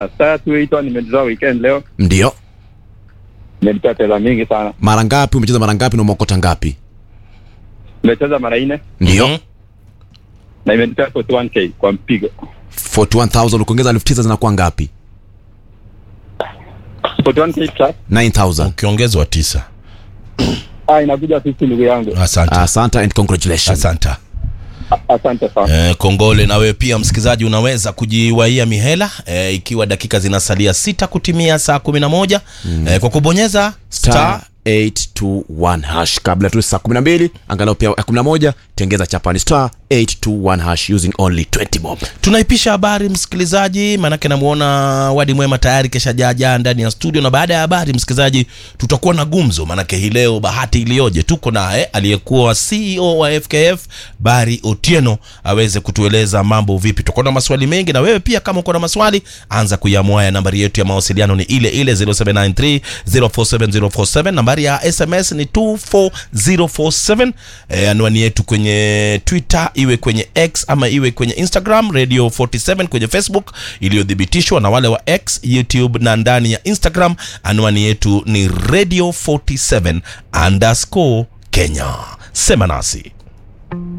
Sasa tuitwa nimetoa weekend leo, Ndio. nimelipia pesa mingi sana. Mara ngapi umecheza mara ngapi na umeokota ngapi? Nimecheza mara nne Ndio. Mhm. na imenipea 41k kwa mpigo. 41000 ukiongeza 9000 zinakuwa ngapi? 41k plus 9000. ukiongezwa tisa ah, inakuja 50 ndugu yangu. asante Asante and congratulations. asante A- Asante sana. Eh, kongole na wewe pia msikilizaji unaweza kujiwaia mihela eh, ikiwa dakika zinasalia sita kutimia saa kumi na moja eh, kwa kubonyeza Star star 821 hash kabla tu saa 12 angalau pia ya 11 tengeza chapani star 821 hash using only 20 bob. tunaipisha habari msikilizaji maanake namuona wadi mwema tayari kesha jaja ndani ya studio na baada ya habari msikilizaji tutakuwa na gumzo maanake hii leo bahati iliyoje tuko naye aliyekuwa ceo wa fkf bari otieno aweze kutueleza mambo vipi tutakuwa na maswali mengi na wewe pia kama uko na maswali anza kuiamua nambari yetu ya mawasiliano ni ile ile 0793 047047 nambari ya sms ni 24047 e, anwani yetu kwenye twitter iwe kwenye x ama iwe kwenye instagram radio 47 kwenye facebook iliyothibitishwa na wale wa x youtube na ndani ya instagram anwani yetu ni radio 47 underscore kenya sema nasi